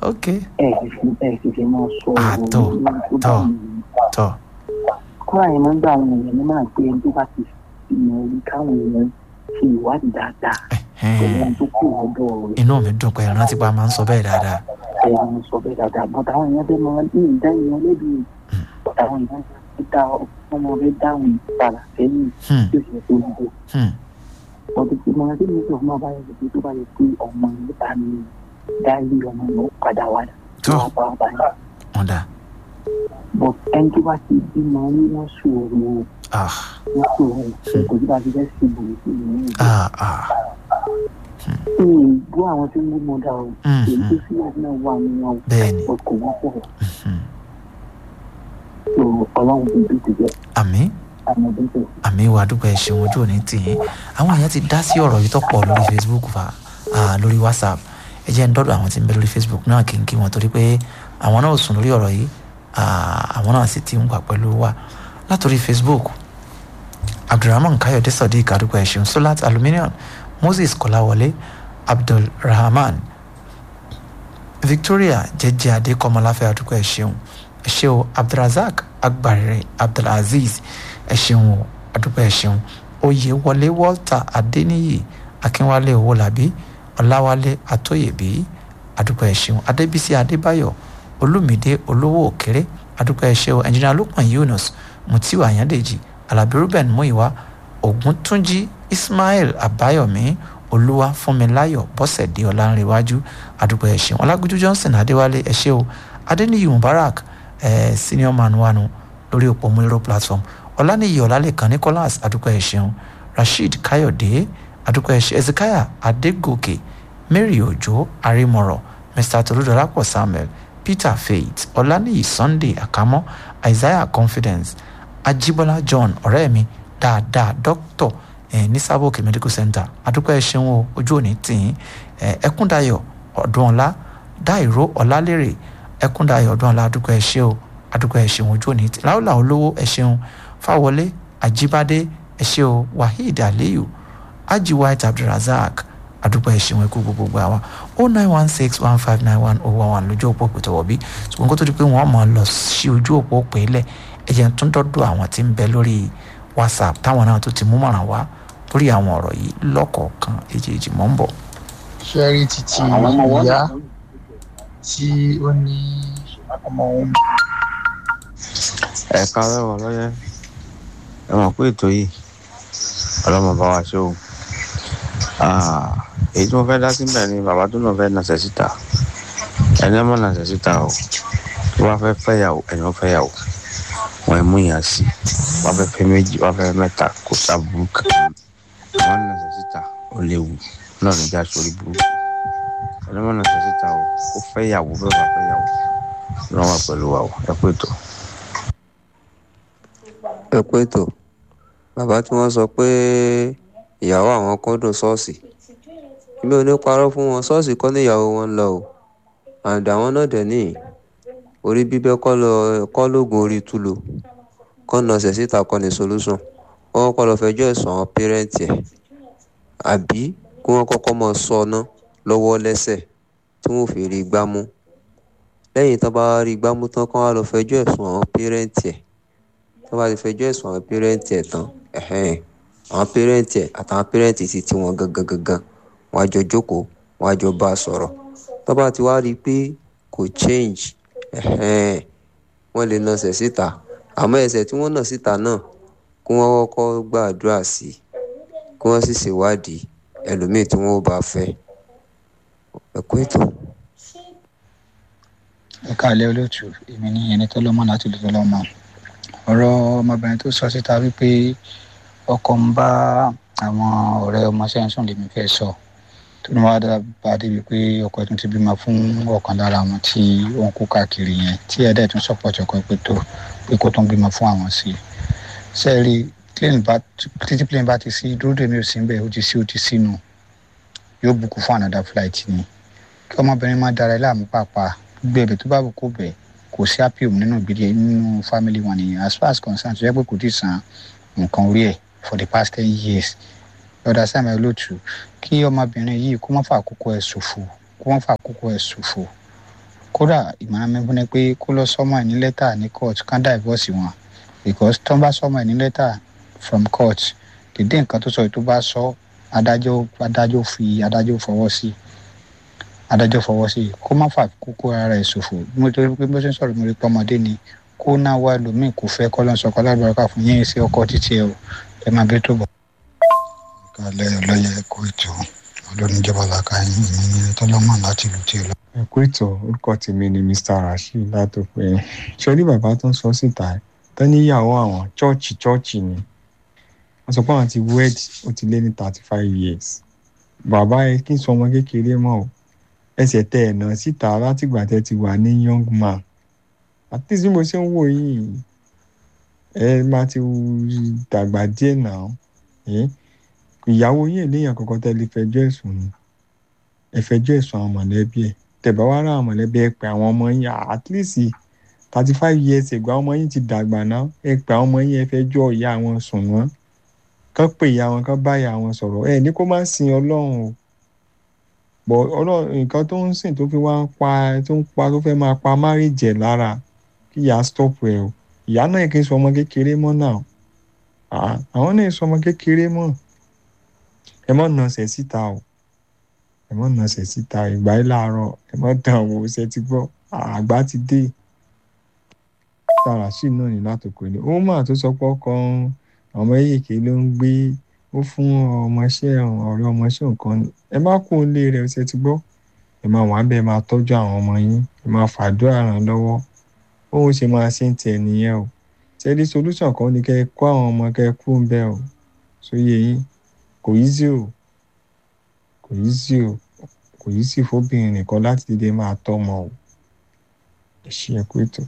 ok ẹ sì fi ẹ sì fi máa sọ Àtọ̀, tọ̀. tọ́ kọ́ra yẹn máa ń gbà àwọn èèyàn ní máa gbé ẹni tó bá ti fi mọ orí káwọn èèyàn ṣe ìwádìí dáadáa pẹ̀lú ẹ̀hẹ́n. ohun tó kù lọ́dọ̀ rẹ̀ inú mi dùn pé ìrántí pa máa ń sọ bẹ́ẹ̀ dáadáa ẹ máa sọ bẹ́ẹ̀ dáadáa bọ́tà àwọn èèyàn bẹ́ẹ̀ máa ní ìdá èèyàn lẹ́bi bọ́tà àwọn èèyàn ti dá ọmọ rẹ̀ dáhùn ìpara sẹ́yìn Hmm, tí ó sì yẹ kó ń bọ̀ hmm, ọdún tí mo rántí mi sọ fún ọba yẹn pé tó bá yẹ pé ọmọ yẹn bá mi dá ilé ọmọ yẹn ó padà wá Tó. wá bá ọba yẹn wọ́n dà but ẹni tó bá ti bímọ ní wọ́n sọ̀rọ̀ ah wọ́n sọ̀rọ̀ kò sí bá ti fẹ́ sí ibùdó sí ìlú yẹn. ah ah ìgbó àwọn tí ń gbó mọ dá o Hmm, èyí tó hmm. sí àti náà wà nínú àwọn bẹ́ẹ̀ ni ọkọ̀ wọn pọ̀ hmm. tó ọlọ́run tó bí ti jẹ́ àmì àwọn ọdún tó. àmì ìwà àdúgbò ẹ̀ ṣeun ojú òní tì yín àwọn èèyàn ti dá sí ọ̀rọ̀ yìí tó pọ̀ lórí facebook fa ah, lórí whatsapp ẹ jẹ́ ń dọ́dọ̀ àwọn tí ń bẹ lórí facebook náà kí n kí wọn torí pé àwọn náà ò sùn lórí ọ̀rọ̀ yìí ah, àwọn náà sì ti ń wà pẹ̀lú wa látòrí facebook abdulrahman kayode sadiq àdúgbò ẹ̀ ṣeun solat aluminium moses kọ́láwọlé abdulrahman victoria jẹjẹ adé kọmọláfẹ́ àdúgbò ẹ̀ ṣeun ẹ ṣé o abdulrasaq agbarire abdulaziz ẹ ṣeun o àdúgbò ẹ ṣeun oyèwọlé walter adéníyì akínwálé owólabí ọláwálé atóyèbí àdúgbò ẹ ṣeun adébísí adébáyọ̀ olùmídé olówó òkèrè àdúgbò ẹ ṣeun ẹnjìnà lukman yunus mutiu ayandeji alábí ruben muiwa ògúntúnjí ismail àbáyọmí olúwa fúnmiláyọ̀ bọ́sẹ̀dé ọlánrewájú àdúgbò ẹ ṣeun ọlágúnjú johnson adéwálé ẹ ṣé o adéníyì mubarak eh, senior man wanu lórí òpó múlẹ́rọ platform ọ̀lànìyí ọ̀làlẹ́kan nicholas adúpẹ́ ẹ̀ṣẹ̀un rasheed káyọ̀dé adúpẹ́ ẹ̀ṣẹ̀ ezekiah adégòkè mary òjò arímọ̀rọ̀ mr tolúdọ̀lápọ̀ samuel peter faith ọ̀lànìyí sunday àkámọ́ isaiah confidence ajibola john ọ̀rẹ́ mi dáadáa doctor eh, ní sábòkè medical center adúpẹ́ ẹ̀ṣẹ̀un o ojú òní tìyín eh, ẹkúndayọ̀ ọ̀dúnọ̀lá dáìró ọ̀làlérè ẹkúndayọ̀ ọ̀dúnọ̀lá adúpẹ́ ẹ̀ṣẹ̀ o adúpẹ́ ẹ̀ṣẹ̀un ojú òní tì láwùlà olówó ẹ̀ṣẹ̀un fáwọlé àjíbádé ẹ̀ṣẹ̀ o waheed aliyu aji white abdulrasaq adúpẹ́ ẹ̀ṣẹ̀un ẹ̀kú gbogbo àwa o nine one six one five nine one oh one one lójú òpó pètòwọ́ bí ṣùgbọ́n kó tó di pé wọ́n mọ̀ ọ́ lọ sí ojú òpó pèélẹ̀ ẹ̀jẹ̀ tún dọ́dọ̀ àwọn tí ń bẹ lórí whatsapp táwọn náà tó ti mú mọ̀ràn wá lórí àwọn ọ̀rọ̀ yìí lọ́kọ̀ọ̀kan èjèèjì mọ́ ń bọ̀. ṣẹ́rí títí ìyá tí ó ní ọmọ òun ẹ̀ka lẹ́wọ̀ lọ́yẹ́ ẹ mọ̀ pé ètò yìí ọlọ́mọ bá wa ṣó o Ah, èyí tí mo fẹ́ dá síbẹ̀ ni bàbá tó náà fẹ́ nàṣẹ́ síta ẹni ọmọ nàṣẹ́ síta o tó bá fẹ́ fẹ́yàwó ẹni wọ́n fẹ́yàwó wọn ẹ̀ mú ìyàn sí wọ́n fẹ́ fẹ́ méjì wọ́n fẹ́ mẹ́ta kò sábúrú kankan wọ́n nàṣẹ́ síta ó léwu náà níjà sórí burúkú ẹni ọmọ nàṣẹ́ síta o kó fẹ́yàwó bẹ́ẹ̀ bá fẹ́yàwó lọ́wọ́ pẹ̀lú wa o ẹ pé tó. ẹ pé tó bàbá tí wọ́n sọ pé ìyàwó àwọn kúndùn ṣọ́ọ̀ṣì èmi ò ní parọ́ fún wọn ṣọ́ọ̀ṣì kọ́ níyàwó wọn ń lọ o àǹdà àwọn náà dẹ̀ ní orí bíbẹ́ kọ́ lọ kọ́ lóògùn orí túlò kọ́ nà ọ̀sẹ̀ síta kọ́ ní solution wọ́n kọ́ lọ fẹjọ́ ẹ̀sùn àwọn pẹ́rẹ́ǹtì ẹ̀ àbí kí wọ́n kọ́kọ́ mọ sọ ọ́nà lọ́wọ́ lẹ́sẹ̀ tí wọ́n fi rí gbámú lẹ́yìn tán bá rí gbámú tán kán wá lọ fẹjọ́ ẹ̀sùn àwọn pẹ́rẹ́ǹtì ẹ̀ tó bá ti fẹjọ́ ẹ̀sùn àwọn pẹ́rẹ́ǹtì ẹ̀ tán ẹ̀hẹ́n àwọn pẹ́rẹ́ǹtì ẹ̀ àtàwọn pẹ́rẹ́ǹtì ti ti wọn gangan gangan wọn á jọ jókòó wọn á jọ bá a sọ̀rọ̀ tó bá ti wá rí i pé kò change ẹ̀hẹ́n wọ́n lè nà ẹsẹ̀ síta àmọ́ ẹsẹ̀ tí wọ́n nà síta náà kí wọ́n kọ́kọ́ gbàdúrà sí i kí wọ́n sì ṣèwádìí ẹlòmíì tí wọ́n bá fẹ́ ẹ̀kú ètò. ẹ káàlẹ́ olóòtú èmi ní ẹni tó lọ́mọ láti lè tó lọ́mọ ọ̀rọ̀ ọmọbìnrin tó sọ síta wípé ọkọ ń bá àwọn ọ̀rẹ́ ọmọọṣẹ́ ń sùn lèmi fẹ́ sọ tó ní wàá bá débi pé ọkọ tún ti bímọ fún ọ̀kan lára àwọn tí ó ń kú káàkiri yẹn tí ẹ̀dẹ̀ tún sọ̀pọ̀tì ọkọ pé tó pé kó tún bímọ fún àwọn sí i sẹ́ẹ̀rì títí plane bá ti sí dúró dèmi ò sí bẹ́ẹ̀ ó ti sí ó ti sínú yóò bùkún fún another flight ni kí ọmọbìnrin má dára ẹ láàmú pàápàá gbé ẹ̀bẹ̀ tó bá wù kó bẹ̀ kò sí appium nínú ìbílẹ̀ nínú family wọn nìyẹn as far as concerned tó yẹ pé kò tí ì san nǹkan orí ẹ̀ for the past ten years lọ́dà sàmì olóòtú kí ọmọbìnrin yìí kó má fà àkókò ẹ̀ ṣòfò kó má fà àkókò ẹ̀ ṣòfò kódà ìmọ̀ràn mi fún ni pé kó lọ sọ́mọ ẹ̀ ní lẹ́tà ní court kán divorce wọn because tó ń bá sọ́mọ ẹ̀ ní lẹ́tà from court dédé nǹkan tó sọ yìí tó bá sọ adájọ́ adájọ́ fi adájọ́ fọwọ́ sí adájọ́ fọwọ́ sí kó má fà kókó ara ẹ̀ ṣòfò mo torí pé bó ṣe ń sọ̀rọ̀ mo rí pé ọmọdé ni kó náà wá ẹlòmíì kò fẹ́ kọ́ lọ́n sọkọ lágbàrúkà fún yín sí ọkọ títí ẹ o ẹ máa bẹ́ tó bọ̀. kálẹ̀ ọlọ́yẹ ẹ̀kọ́ ètò olóníjọba làkàyìn mi ní tọ́lọ́mọ láti lù tí ẹ lọ. ẹ kú ètò orúkọ tèmi ni mr rasheed látòpẹ ṣọlí bàbá tó ń sọ síta tó níyàwó àwọn chọọchì chọọchì ni wọn sọ pé àwọn ti wed ó ti lé ní thirty five years bàbá ẹ kí n sọ ọmọ kékeré mọ o ẹsẹ tẹ ẹ náà síta látìgbà tẹ ti wà ní young man àti tí mo ṣe ń wò yìí ẹ máa ti dàgbà díẹ̀ náà ìyàwó yìí léèyàn kankan tẹ́ lè fẹjọ́ ẹ̀sùn ni ẹ fẹjọ́ ẹ̀sùn àwọn mọ̀lẹ́bí ẹ̀ tẹ̀bá wá rà àwọn mọ̀lẹ́bí ẹ pé àwọn ọmọ yín at least thirty five years ago àwọn ọmọ yín ti dàgbà náà ẹ pé àwọn ọmọ yín ẹ fẹjọ́ ìyá wọn sùn wọ́n kán pè ìyá wọn kán bá ìyá wọn sọ̀rọ̀ ẹ ní kó má sin ọlọ́run o bọ̀ ọlọ́run nǹkan tó ń sìn tó fi wá ń pa tó ń pa tó fẹ́ máa pa márìjẹ̀ lára kí ìyá stop ẹ o ìyá náà kì í sọ ọmọ kékeré mọ́ náà àwọn náà sọ ọmọ kékeré mọ́ ẹ mọ̀ nọ̀sẹ̀ síta o ẹ mọ̀ nọ̀sẹ̀ síta ìgbà yìí láàárọ̀ ẹ mọ̀ dàn wò ṣe ti gbọ́ àgbà ti dé tààrà sí náà ní látòkò ni ó mà tó sọ pé ọkàn ọmọ èyíkè ló ń gbé ó fún ọmọọṣẹ́ ọ̀rẹ́ ọmọọṣẹ́ nǹkan ni ẹ má kó lé rẹ̀ ṣe ti gbọ́ ẹ máa wà bẹ́ẹ̀ máa tọ́jú àwọn ọmọ yín ẹ máa fàdúrà ràn lọ́wọ́ bóun ṣe máa ṣe ń tẹ̀ nìyẹn o ṣẹ́ni solution kan ni kẹ́ ẹ kó àwọn ọmọ kẹ́ ẹ kú ń bẹ́ẹ̀ o sóye yín kò yí sí o kò yí sí o kò yí sí fóbìnrin nìkan láti dédé máa tọ́mọ o ẹ ṣe ẹ kú ètò.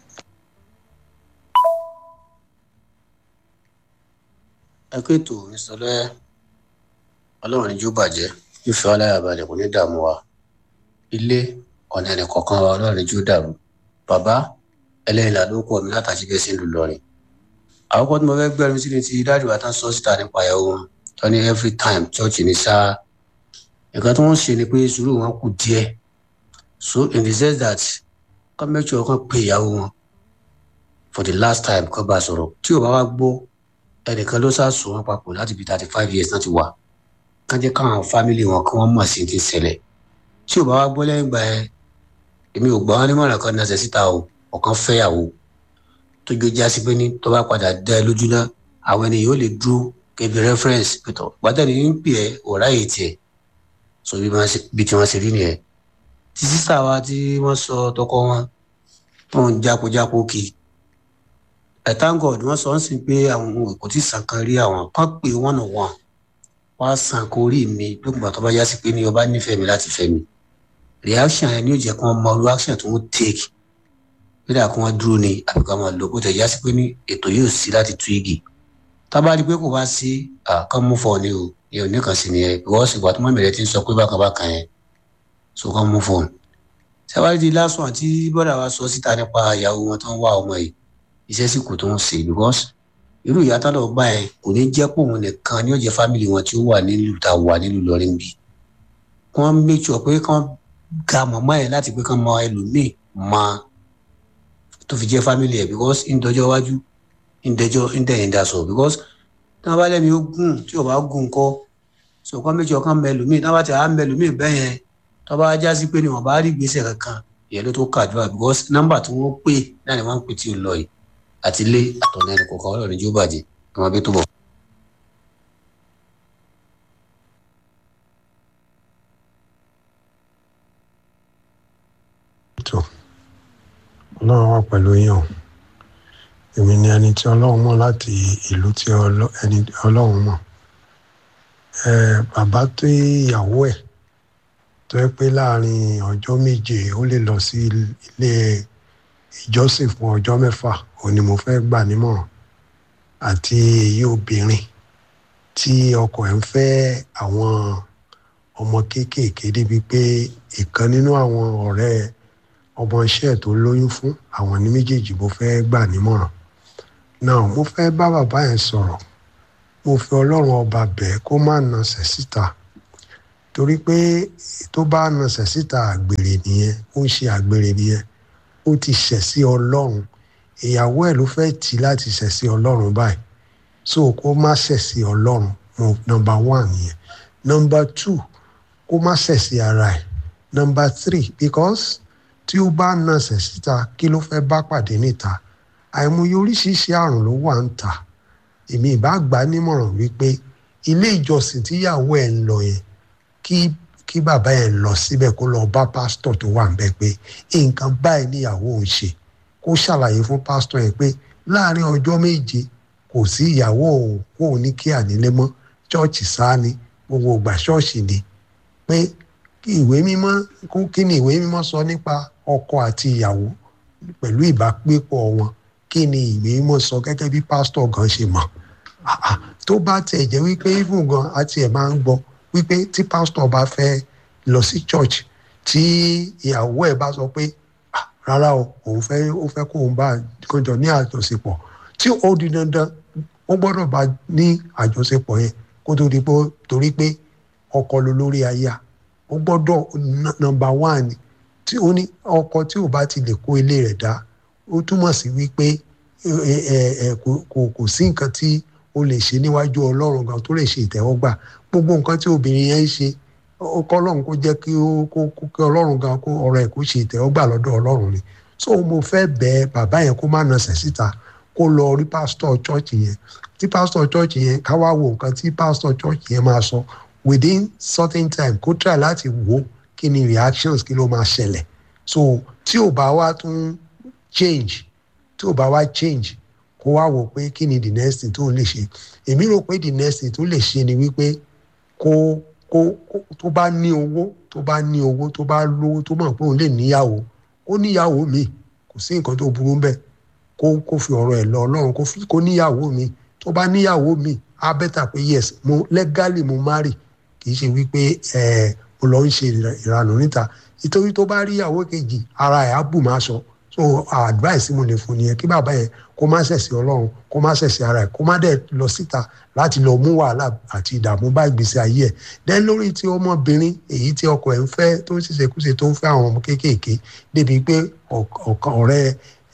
ẹ kú ètò ìsọlẹ ọlọ́run níjú bàjẹ́ ìfẹ́ ọláyàbalẹ̀ kò ní dààmú wa ilé ọ̀nà ẹnì kọ̀ọ̀kan wa ọlọ́run níjú dàrú bàbá ẹlẹ́yìnlá ló kọ́ mi látàjí bẹ́ẹ̀ sí ìlú lọ́rin àkọ́kọ́ tí mo fẹ́ gbẹ́rù sí ni ti dájú wa tán sọ síta nípa ìyàwó wọn tó ní every time church ní sáà nǹkan tí wọ́n ṣe ni pé sùúrù wọn kù díẹ̀ so in the sense that kọ́ make sure kan pe ìyàwó wọn for the last time kọ́ bá sọ̀rọ̀ tí ò bá wá gbọ́ ẹnìkan ló sá sùn wọn papọ̀ láti bí thirty five years náà ti wà kán jẹ́ káwọn family wọn kí wọ́n mọ̀ sí ti ṣẹlẹ̀ tí ò bá wá gbọ́ lẹ́yìn ìgbà yẹn èmi ò gbà wọn nímọ̀ràn kan náà ṣe síta o ọ̀kan fẹ́yàwó tó jó jásí pé ní tó bá padà dá ẹ lójú náà àwọn ènìyàn ó lè dúró kẹbi reference pẹ̀tọ̀ gbàtẹ́ni ń pè ẹ́ ọ̀rá yìí tiẹ̀ so bí tí wọ́n ṣe rí nìyẹn tí sísá wa tí wọ́n sọ tọkọ wọn tó ń jápojápo kì í ẹ̀ thank God wọ́n sọ ń sìn pé àwọn ohun kò tí ì sàn kan rí àwọn kan pé one on one wọ́n á sàn kó rí mi lókùnbà tó bá yá sí pé ní ọba nífẹ̀ẹ́ mi láti fẹ́ mi reaction yẹn ni yóò jẹ́ kí wọ́n mọ reaction tó ń take nígbà kí wọ́n dúró ni àbí ká máa lò kó tẹ̀ yá sí pé ní ètò yóò sí láti tú igi tábà rí i pé kò bá sí àkàn mú fọ ni o ní oníkan sí ni ẹ ìwọ sì wà tó mọ̀ mẹ́rẹ̀ tí ń sọ pé bákan bákan yẹn so kàn mú fọ. sábàá di lásán àti bọ́dà wa sọ síta nípa ìyàwó wọn tó ń wá ọmọ yìí iṣẹ́ sì kù tó ń ṣe because irú ìyá tó lọ bá ẹ kò ní jẹ́ pé òun nìkan ni ó jẹ́ fámìlì wọn tí ó wà nílùú tá a wà nílùú lọ́rin bí wọ́n make sure pé kán ga mọ̀mọ́ ẹ̀ láti pé kán mọ ẹlòmíì mọ tó fi jẹ́ fámìlì ẹ̀ because ń dọjọ́ iwájú ń dẹjọ́ ń dẹ̀yìn dasọ̀ because tí wọ́n bá lẹ́mi ó gùn tí ò bá gùn kọ́ so kán méjì ọkàn mẹlòmíì tí wọ́n bá ti à ń mẹlòmíì bẹ́ẹ̀ yẹn tí wọ́n bá já sí pé ni wọ́n bá rí gbèsè kankan ìyẹn ló tó kàdúrà because nọ́mbà tí wọ́n pè náà ni wọ́n ń pè tí ò lọ yìí àti ilé àtọ̀nà ẹnì kọ̀ọ̀kan ọlọ́run jó bàjẹ́ ẹ máa bí tó bọ̀. tó ọlọ́run wà pẹ̀lú yín o èmi ni ẹni tí ọlọ́run mọ̀ láti ìlú tí ẹni ọlọ́run mọ̀ ẹ bàbá tó ìyàwó ẹ̀ tó yẹ pé láàrin ọjọ́ méje ó lè lọ sí ilé ìjọsìn fún ọjọ́ mẹ́fà òun ni mo fẹ́ gbà nímọ̀ràn àti èyí obìnrin tí ọkọ ẹ̀ ń fẹ́ àwọn ọmọ kéékèèké débi pé ìkan nínú àwọn ọ̀rẹ́ ọmọ iṣẹ́ tó lóyún fún àwọn ní méjèèjì mo fẹ́ gbà nímọ̀ràn náà mo fẹ́ bá bàbá yẹn sọ̀rọ̀ mo fi ọlọ́run ọba bẹ́ẹ̀ kó má nasẹ̀ síta torí pé tó bá nasẹ̀ síta àgbèrè nìyẹn ó ń ṣe àgbèrè nìyẹn ó ti ṣẹ̀ sí ọlọ́run ìyàwó ẹ̀ ló fẹ́ tì í láti ṣẹ̀ sí ọlọ́run báyìí so kó má ṣẹ̀ sí ọlọ́run mo nọmba one nìyẹn nọmba two kó má ṣẹ̀ sí ara ẹ̀ nọmba three because tí ó bá nasẹ̀ síta kí ló fẹ́ bá pàdé níta àìmọye oríṣiríṣi àrùn ló wà ń ta èmi ìbá gbà á nímọ̀ràn wípé ilé ìjọsìn tíyàwó ẹ̀ ń lọ yẹn kí kí bàbá ẹ̀ lọ síbẹ̀ kó lọ bá pásítọ̀ tó wà níbẹ̀ pé nǹkan báyìí níyàwó òun ṣe kó ṣàlàyé fún pásítọ̀ yẹn pé láàrin ọjọ́ méje kò sí ìyàwó òun kó òun ní kí ànílé mọ́ ṣọ́ọ̀ṣì sáà ni gbogbo ìgbà ṣọ́ọ̀ṣì ni pé kí ìwé mímọ́ kí ni ìwé mímọ́ sọ nípa ọkọ àti ìyàwó pẹ̀lú ìbágbépọ̀ wọn kí ni ìwé mímọ́ sọ gẹ́gẹ́ bí pásítọ̀ gan ṣe mọ̀ tó bá tẹ̀ jẹ́ wípé even gan àti ẹ̀ máa ń gbọ́ wípé tí pásítọ̀ bá fẹ́ lọ sí church tí ìyàwó ẹ̀ bá sọ pé rárá o òun fẹ́ ó fẹ́ kó òun bá kọjọ ní àjọṣepọ̀ tí ó di dandan ó gbọ́dọ̀ bá ní àjọṣepọ̀ yẹn kó tó di pé torí pé ọkọ ló lórí aya ó gbọ́dọ̀ nọmba one tí ó ní ọkọ tí ò bá ti lè kó ilé rẹ̀ dá ó túmọ̀ sí wípé kò sí nǹkan tí ó lè ṣe níwájú ọlọ́run gan tó lè ṣe ìtẹ́wọ́gbà gbogbo nǹkan tí obìnrin yẹn ń ṣe kọ́lọ́run kó jẹ́ kí kí ọlọ́run gan kó ọ̀rọ̀ ẹ̀ kó ṣe ìtẹ́wọ́gbà lọ́dọ̀ ọlọ́run ni so mo fẹ́ bẹ̀ bàbá yẹn kó má nasẹ̀ síta kó lọ rí pásítọ̀ chọ́ọ̀chì yẹn tí pásítọ̀ chọ́ọ̀chì yẹn ká wá wo nǹkan tí pásítọ̀ chọ́ọ̀chì yẹn máa sọ within certain time kó try láti wò kí ni reactions kí ló máa ṣẹlẹ̀ so tí ò bá wá tún change tí ò bá wá change kó wá wò pé kí ni the next thing tó ń lè ṣe èmi rò pé the next thing tó lè ṣe ni wípé kó kó tó bá ní owó tó bá ní owó tó bá lówó tó mọ̀ pé òun lè níyàwó kó níyàwó mi kò sí nǹkan tó burú bẹ́ẹ̀ kó kó fi ọ̀rọ̀ ẹ̀ lọ ọlọ́run kó fi kó níyàwó mi tó bá níyàwó mi á bẹ́tà pé yes mo legally mo marry kì í ṣe wípé ẹ̀ mo lọ ń ṣe ìranù níta nítorí tó bá rí ìyàwó kejì ara ẹ̀ á bù máa sọ so advice mo lè fún nìyẹn kí bàbá yẹn kó má ṣẹ̀sì ọlọ́run kó má ṣẹ̀sì ara ẹ̀ kó má dẹ̀ lọ síta láti lọ mú wàhálà àti ìdààmú bá ìgbésí ayé ẹ̀ dẹ́ lórí tí ọmọbìnrin èyí tí ọkọ ẹ̀ ń fẹ́ tó ń ṣiṣẹ́kúṣe tó ń fẹ́ àwọn ọmọ kéékèèké débi pé ọ̀rẹ́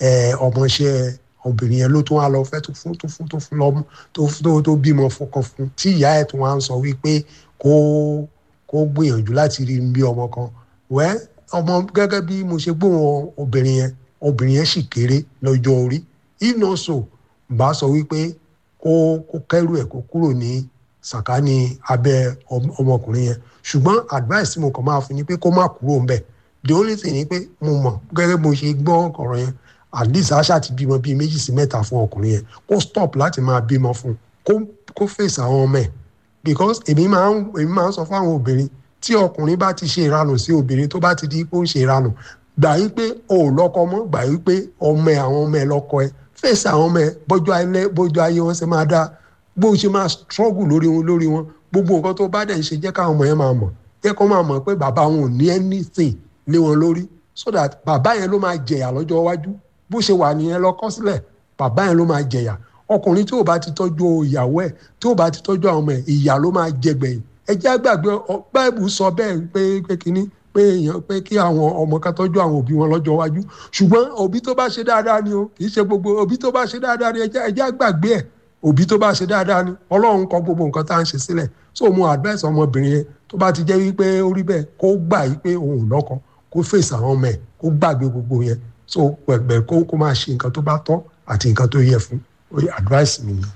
ọmọọṣẹ́ obìnrin yẹn ló tún wá lọ fẹ́ tó fún tó fún tó fún lọ́mú tó tó tó bímọ fọkàn fún tí ìyá ẹ̀ tún wá ń sọ wípé kó kó gbìyànjú láti rí bí ọmọ kan wẹ́ ọmọ gẹ́gẹ́ bí mo ṣe gbóhùn obìnrin yẹn obìnrin yẹn sì kéré lọ́jọ́ orí if not so bá sọ wípé kó kó kẹ́rù ẹ̀ kó kúrò ní sàkání abẹ́ ọmọkùnrin yẹn ṣùgbọ́n advice tí mo kàn máa fún ni pé kó má kúrò ń bẹ̀ the only thing ni pé mo mọ̀ gẹ́gẹ́ bí mo ṣe gbọ́ ọ̀rọ̀ yẹn at least aṣá ti bímọ bíi méjì sí mẹ́ta fún ọkùnrin yẹn kó stop láti máa bímọ fún kó kó face àwọn ọmọ ẹ̀ because èmi máa ń èmi máa ń sọ fún àwọn obìnrin tí ọkùnrin bá ti ṣe ìranù sí obìnrin tó bá ti di pé ó ń ṣe ìranù gbà yí pé o ò lọ́kọ mọ́ gbà yí pé ọmọ ẹ̀ àwọn ọmọ ẹ̀ lọ́kọ ẹ̀ fèsì àwọn ọmọ ẹ̀ bọ́jú ayé bọ́jú ayé wọn ṣe máa dá bó ṣe máa struggle lórí wọn lórí wọn gbogbo nǹkan tó bá dẹ̀ ń ṣe jẹ́ káwọn ọmọ yẹn máa mọ̀ jẹ́ kó máa mọ̀ pé bàbá wọn ò ní anything lé wọn lórí so that bàbá yẹn ló máa jẹ̀yà lọ́jọ́ iwájú bó ṣe wà nìyẹn lọ kọ́ sílẹ̀ bàbá yẹn ló máa jẹ̀yà ọkùnrin tí ò bá ti tọ́jú ìyàwó ẹ̀ tí ò bá ti tọ́jú àwọn ọmọ ẹ̀ ìyà ló máa jẹ gbẹ̀yìn ẹ jẹ́ àgbàgbé báìbù sọ bẹ́ẹ̀ pé pé kínní pé èèyàn pé kí àwọn ọmọ kan tọ́jú àwọn òbí wọn lọ́jọ́ iwájú ṣùgbọ́n òbí tó bá ṣe dáadáa ni o kì í ṣe gbogbo òbí tó bá ṣe dáadáa ni ẹ jẹ́ àgbàgbé ẹ̀ òbí tó bá ṣe dáadáa ni ọlọ́run kọ gbogbo nǹkan tá à ń ṣe sílẹ̀ so mo advice ọmọbìnrin yẹn tó bá ti jẹ́ wípé ó rí bẹ́ẹ̀ kó gbà yí pé òun ò lọ́kọ kó fèsì àwọn ọmọ ẹ̀ kó gbàgbé gbogbo yẹn so pẹ̀pẹ̀ kó kó máa ṣe nǹkan tó bá tọ́ àti nǹkan tó yẹ fún advice mi ni.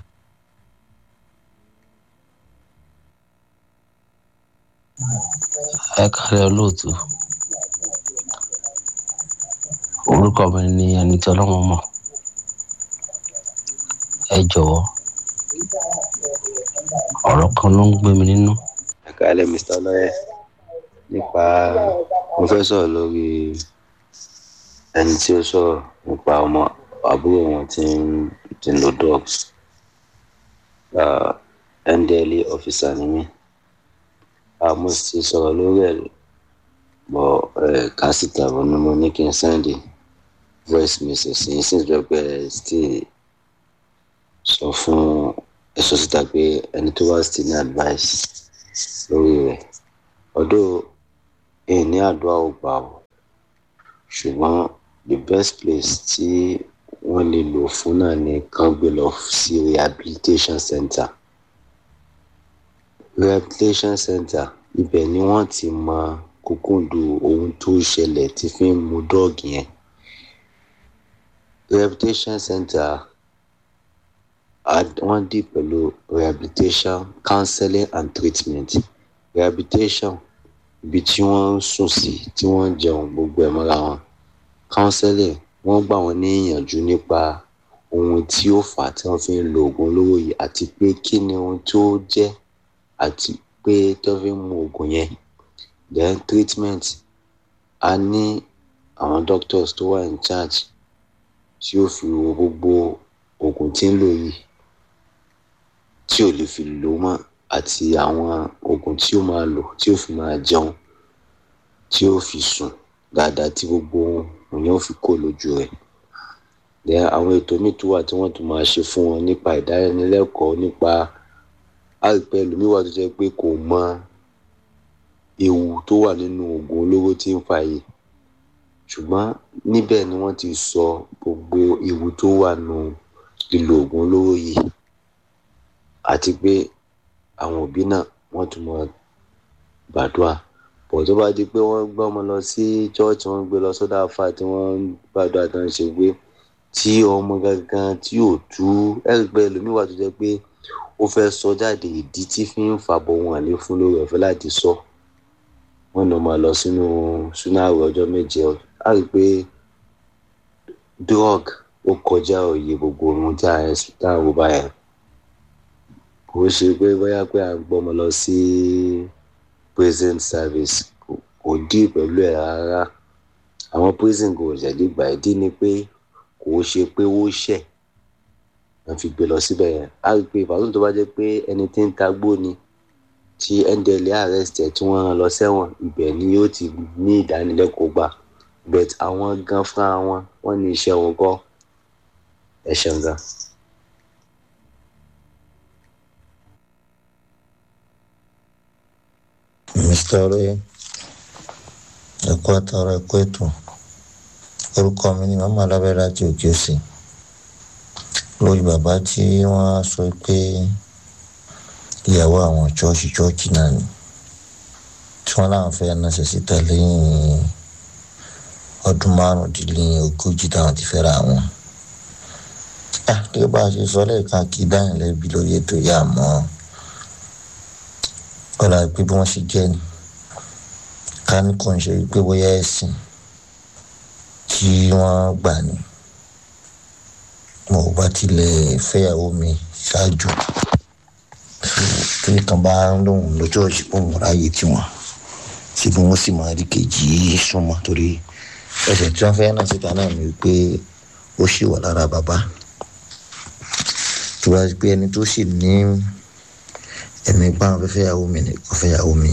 ẹ kálẹ̀ olóòtú orúkọ mi ni ẹni tí ọlọ́run mọ̀ ẹ jọ̀wọ́ ọ̀rọ̀ kan ló ń gbé mi nínú. ẹ kálẹ̀ mr lọ́yẹ̀ nípa mo fẹ́ sọ̀rọ̀ lórí ẹni tí ó sọ̀rọ̀ nípa ọmọ àbúrò wọn tí ń tí ń lo drugs ndla officer ni mí mo ti sọ̀rọ̀ lórí ẹ̀ bọ̀ kásìtà bọ̀ ni mo ní kí n sẹ́ndì voice message yìí sì jọ pé still sọ fún ẹ̀sọ́ síta pé ẹni tó wá still ní advice lórí rẹ̀ ọdún ìní àdúrà ò gbà o ṣùgbọ́n the best place tí wọ́n lè lò fún náà ni kán gbé lọ sí rehabilitation center rehabilitation center ibẹ̀ ni wọ́n ti mọ kúkúndù ohun tó ṣẹlẹ̀ tí fi ń mu dọ́ọ̀gì yẹn rehabilitation center wọ́n dì pẹ̀lú rehabilitation counseling and treatment rehabilitation ibi tí wọ́n ń sùn sí tí wọ́n ń jẹun gbogbo ẹ̀ mọ́ra wọn counseling wọ́n gbà wọ́n ní ìyànjú nípa ohun tí ó fà á tí wọ́n fi ń lo oògùn olóró yìí àti pé kí ni ohun tó jẹ́ àti pé tí wọ́n fi ń mu oògùn yẹn then treatment a ní àwọn doctors tó wà in charge tí ó fi wo gbogbo oògùn tí ń lò yìí tí ò lè fi lò mọ́ àti àwọn oògùn tí ó máa lò tí ó fi máa jẹun tí ó fi sùn dáadáa tí gbogbo ohun yẹn ó fi kó lójú rẹ̀ then àwọn ètò míì tó wà tí wọ́n tún máa ṣe fún wọn nípa ìdánilẹ́kọ̀ọ́ nípa àìpẹ́ ẹlòmíwà tó jẹ́ pé kò mọ ewu tó wà nínú oògùn olóró tí ń fa yìí ṣùgbọ́n níbẹ̀ ni wọ́n ti sọ gbogbo ewu tó wà nù lílo oògùn olóró yìí àti pé àwọn òbí náà wọ́n tún mọ gbàdúrà bọ̀ tó bá di pé wọ́n gbé ọmọ lọ sí church wọ́n gbé lọ sọ́dọ̀ àfà tí wọ́n ń gbàdúrà tó ń ṣe pé tí ọmọ gangan tí ò tú ẹgbẹ́ ẹlòmíwà tó jẹ́ pé ó fẹ́ sọ jáde ìdí tí fi ń fàbọ̀ wọn àlè fún lórí ọ̀fẹ́ láti sọ wọ́n náà máa lọ sínú súná àwẹ̀ ọjọ́ méje á rí i pé drug ó kọjá òye gbogbo ohun tí a ń wò báyẹn kò ṣe pé bóyá pé à ń gbọ́mọ lọ sí prison service kò dí pẹ̀lú ẹ̀ rárá àwọn prison kò ṣẹ̀dí gbà ìdí ni pé kò ṣe pé ó ṣẹ̀ wọ́n fi gbé lọ síbẹ̀ yẹn á rí i pé ìbátan tó bá jẹ́ pé ẹni tí ń tagbó ni tí ndla arrest ẹ̀ tí wọ́n rán lọ sẹ́wọ̀n ibẹ̀ ni yóò ti ní ìdánilẹ́kọ̀ọ́ gbà but àwọn gan fúnra wọn wọ́n ní iṣẹ́ wọn kọ́ ẹ̀ ṣeun gan. mr olóyè ẹkọ àtàrà ẹkọ ètò orúkọ mi ni màmá alábẹ́rẹ́ láti òkè òsì lórí bàbá tí wọ́n sọ pé ìyàwó àwọn chọ́ọ̀chì chọ́ọ̀chì náà ni tí wọ́n láwọn fẹ́ náṣẹ́ síta lẹ́yìn ọdún márùndínlógójì táwọn ti fẹ́ra wọn. gẹ́gẹ́ bá a ṣe sọ lẹ́ẹ̀kan kí dáhùn lẹ́bi lórí ètò yìí àmọ́ ọ̀la pé bí wọ́n ṣe jẹ́ ni ká ní kò ń ṣe pé bóyá ẹ̀sìn tí wọ́n gbà ní mo bá tilẹ̀ fẹ́yàwó mi ṣáájú tí kan bá ń lóhùn lọ́jọ́ ìṣìpò mọ́ra yìí tiwọn tí bí wọ́n sì máa rí kejì súnmọ́ torí ẹsẹ̀ tí wọ́n fẹ́ náà síta náà ni pé ó ṣì wà lára bàbá tó bá pé ẹni tó sì ní ẹ̀mí báwọn fẹ́ fẹ́yàwó mi ni kò fẹ́yàwó mi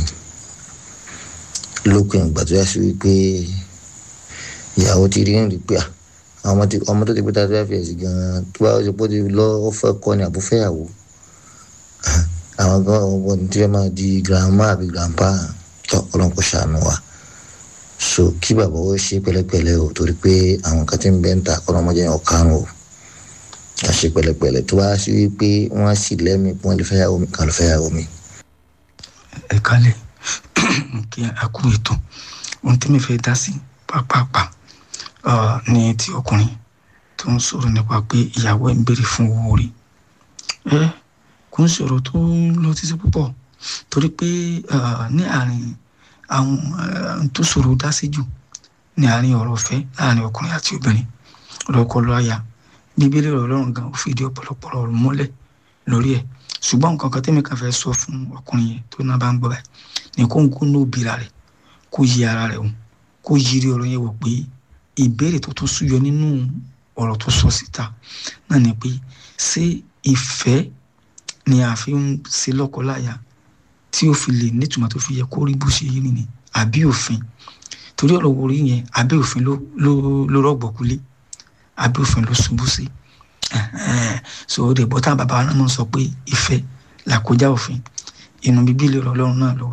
lópin ìgbà tó yà sí wípé ìyàwó ti rí ń rí pé ọmọ tó ti pé tá a fẹ́ fi ẹ̀sìn gan-an tó bá ṣe pé ó ti lọ ó fẹ́ kọ́ ni àbó fẹ́yàwó àwọn gan ọmọ tí wọ́n máa di grandma àbí grandpa tó ọlọ́run kò ṣàánú wa so kí bàbá ó ṣe pẹ̀lẹ́pẹ̀lẹ́ o torí pé àwọn kan tí ń bẹ́ ń ta kọ́ ọmọdé yẹn ọ̀karùn o a ṣe pẹ̀lẹ́pẹ̀lẹ́ tó bá sí wípé wọ́n sì lẹ́mìí pé wọ́n lè fẹ́yàwó mi kàn lè fẹ́yàwó mi. ẹ kálẹ̀ kí a kú ètò ohun tí mi fẹ́ dá sí pàápàá ní ti ọkùnrin tó ń sọ̀rọ̀ nípa pé ìyàwó ẹ̀ ń béèrè fún owó orí ẹ kò ń sọ̀rọ̀ tó lọ títí púpọ̀ torí pé ní àárín àwọn tó sọ̀rọ̀ dá sí jù ní àárín ọ̀rọ̀ ọ̀fẹ́ láàárín ọkùnrin àti obìnrin ọ̀rọ̀kọ lọ́ọ̀yà bíbélì ọlọ́run gan ó fìdí ọ̀pọ̀lọpọ̀ ọ̀rọ̀ múlẹ̀ lórí ẹ̀ ṣùgbọ́n nǹkan kan tẹ́mi kan fẹ́ sọ fún ọkùnrin yẹn tó náà bá ń gbọ́ báyìí ní kó ń kó ní òbíra rẹ̀ kó yí ara rẹ̀ wò kó yírí ọ̀rọ̀ yẹn wò pé ìbéèrè tó tún súyọ nínú ọ̀rọ̀ tó sọ síta náà ni pé ṣé ìfẹ́ ni a fi ń ṣe lọ́kọláya tí ó fi lè nítumọ̀ tó fi yẹ kó rí bó ṣe yí nìyí àbí òfin torí ọ̀rọ̀ orí yẹn àbí òfin ló rọ̀gbọ̀kulé àbí òfin ló ṣubú sí so ó dẹ̀ bọ́tà bàbá náà sọ pé ìfẹ́ làkójá òfin inú bíbélì ọ̀rọ̀ ọlọ́run náà ló wà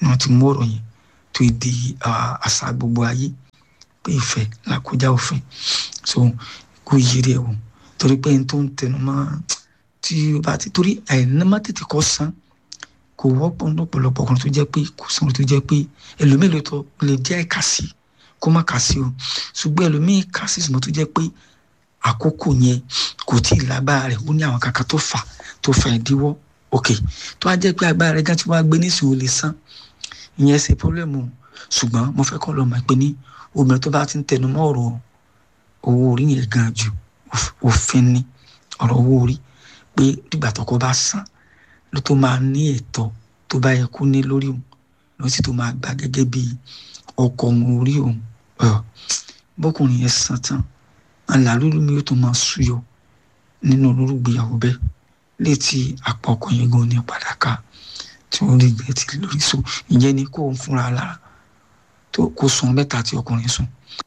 ni wọ́n ti mú ọ̀rọ̀ yẹn tó di àṣà gbogbo ayé pé ìfẹ́ làkújá òfin so kó yiri ẹ̀ wò torí pé n tó ń tẹnu mọ́ tí o bá ti torí àìnímọ́ tètè kọ́ san kò wọ́pọ̀ lọ́pọ̀lọpọ̀ ọkùnrin tó jẹ́ pé kò sọ̀rọ̀ tó jẹ́ pé ẹlòmíì tó lè jẹ́ ìkàsí kó má kàsí o ṣùgbọ́n ẹlòmíì kàsí ṣùgbọ́n tó jẹ́ pé àkókò yẹn kò tí ì lágbára rẹ̀ ó ní àwọn kankan tó fà tó fà ìdíwọ́ ok tó wá jẹ́ pé agbára rẹ̀ gan tí wọ́n á gbé nísìnyí ó lè san ìyẹn ṣe pọ́blẹ́mù ṣùgbọ́n mo fẹ́ kọ́ lọ́ọ́ máa pé ní obìnrin tó bá ti ń tẹnu mọ́ ọ̀rọ̀ owó orí yẹn gan jù òfin ni ọ̀rọ̀ owó orí pé dìgbà tọkọ bá san ló tó máa ní ẹ̀tọ́ tó bá yẹ kó ní lórí òun ló sì tó máa gbà gẹ́gẹ́ bí ọkọ òun orí òun bọ́kùnrin yẹn san tán àlàlúlù mi yóò tó máa súyọ nínú olórúgbéyàwó bẹ́ẹ̀ létí àpò ọkọ yẹn gan ní padà ká tí wọ́n lè gbé ti lórí so ìyẹn ni kó ń fúnra lára tó kó sùn mẹ́ta tí ọkùnrin sùn.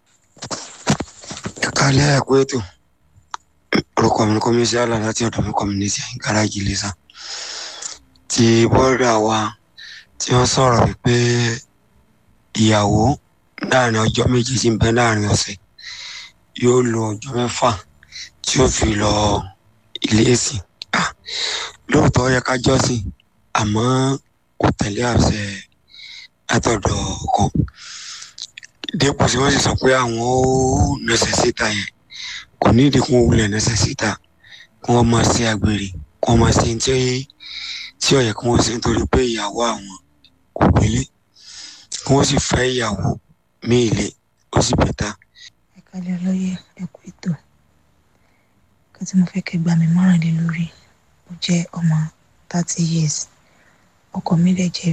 kálẹ̀ ẹ̀kọ́ ètò orúkọ mi kọ́ mi sí àlà láti ọ̀dọ̀ mi community gáràjì lẹ́sà tí bọ́ọ̀dà wa tí wọ́n sọ̀rọ̀ wípé ìyàwó láàrin ọjọ́ méjì tí ń bẹ láàrin ọ̀sẹ̀ yóò lo ọjọ́ mẹ́fà tí ó fi lọ ilé ìsìn lóòótọ́ yẹ ká jọ́sìn àmọ́ kò tẹ̀lé àṣẹ látọ̀dọ̀ ọkọ dípò tí wọ́n sì sọ pé àwọn ó nẹsẹ̀ síta yẹn kò ní ìdí kún wulẹ̀ nẹsẹ̀ síta kí wọ́n máa ṣe àgbèrè kí wọ́n máa ṣe tí tí ó yẹ kí wọ́n ṣe nítorí pé ìyàwó àwọn kò gbélé kí wọ́n sì fẹ́ ìyàwó míì lé ó sì bẹ̀ta. ẹ kálẹ̀ olóye ẹ̀kú ètò kan tí mo fẹ́ kẹ́ gbà mí mọ́ràn lé lórí ó jẹ́ ọmọ thirty years ọkọ mi lè jẹ́.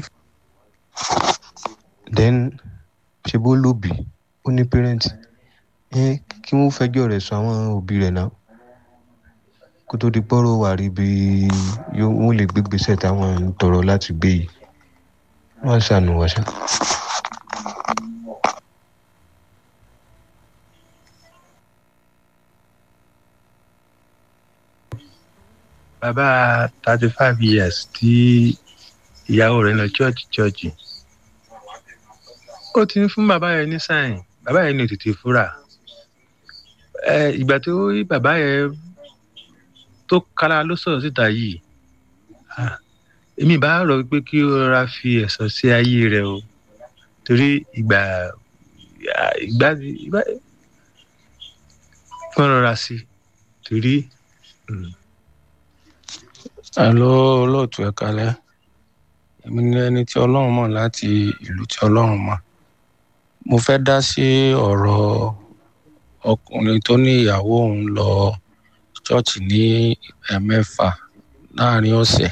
then ṣe bó lóbì ó ní parent ẹ kí wọ́n fẹjọ́ rẹ̀ sùn àwọn òbí rẹ̀ náà kó tó di pọ́rọ̀ wà rí bí wọ́n lè gbé gbèsè táwọn ń tọrọ láti gbé yìí wọ́n ṣàánú wọ́n ṣá. bàbá thirty five years tí ìyàwó rẹ̀ lọ chọ́ọ̀chì chọ́ọ̀chì ó ti ń fún bàbá yẹn ní sáìn bàbá yẹn ní òtítì fúra ẹ ìgbà tó rí bàbá yẹn tó kára ló sọ̀rọ̀ síta yìí èmi bá rọ̀ pé kí ó rọra fi ẹ̀sọ́ sí ayé rẹ̀ o torí ìgbà ìgbà ìgbà fún rọra sí torí. Hello olóòtú ẹ kalẹ̀ èmi ni ẹni tí ọlọ́run mọ̀ láti ìlú tí ọlọ́run mọ̀ mo fẹ́ dá sí ọ̀rọ̀ ọkùnrin tó ní ìyàwó òun lọ ṣọ́ọ̀ṣì ní ẹ̀mẹ́fà láàrin ọ̀sẹ̀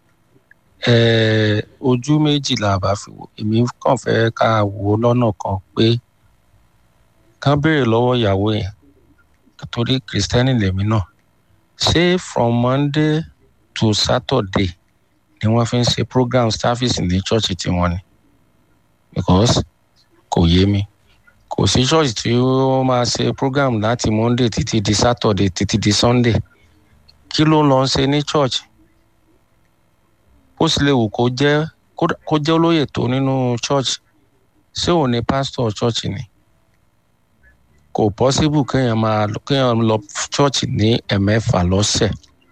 ojú méjì là bá fi wò èmi kàn fẹ́ ká wò ó lọ́nà kan pé kán béèrè lọ́wọ́ ìyàwó yẹn torí kìrìsìtẹ́nì lèmi náà ṣé from monday to saturday ni wọ́n fi ń ṣe program service ní ṣọ́ọ̀ṣì tiwọn ni because kò yé mi kò sí ṣọ́ọ̀ṣì tí ó máa ṣe program láti monday títí di saturday títí di sunday kí ló ń lọ ṣe ní church ó sì lè wù kó jẹ́ kó jẹ́ olóyè tó nínú church ṣé òun ni pastor church ni kò possible kéèyàn máa kéèyàn lọ church ní ẹ̀mẹ́fà lọ́sẹ̀